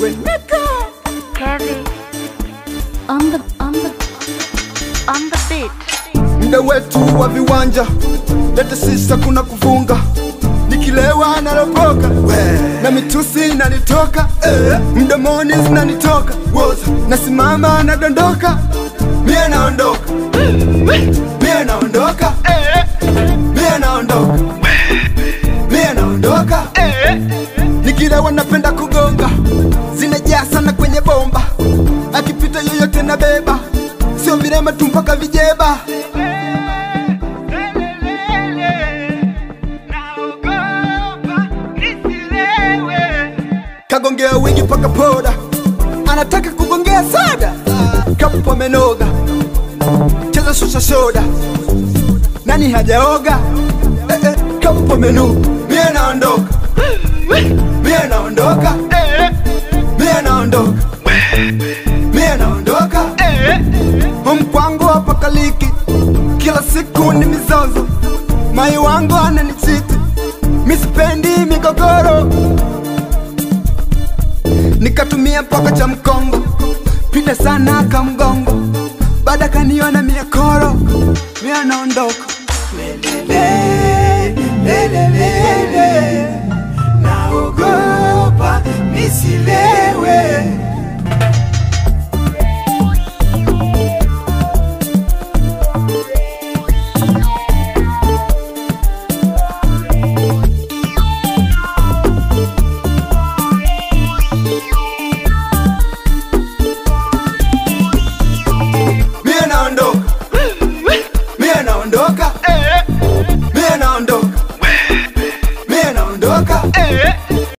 Reneka Kevin on the on the on the beat. mda wetu wa viwanja lete sisa kuna kufunga nikilewa nalopoka na mitusi inanitoka eh, mdomoni zinanitoka Woza, nasimama nadondoka mie naondoka mie naondoka mie naondoka mie naondoka nikilewa napenda kugonga zinajaa sana kwenye bomba akipita yoyote na beba sio virema tu mpaka vijeba kagongea wingi paka poda anataka kugongea sada kapo amenoga cheza shusha soda nani hajaoga eh, eh, kapo menu mie naondoka mie naondoka mie naondoka mie naondoka mkwangu hapa kaliki kila siku ni mizozo mai wangu ananichiti misipendi migogoro nikatumia mpaka cha mkongo pita sana kamgongo baada kaniona miakoro mia naondoka lelele, lelele, lele.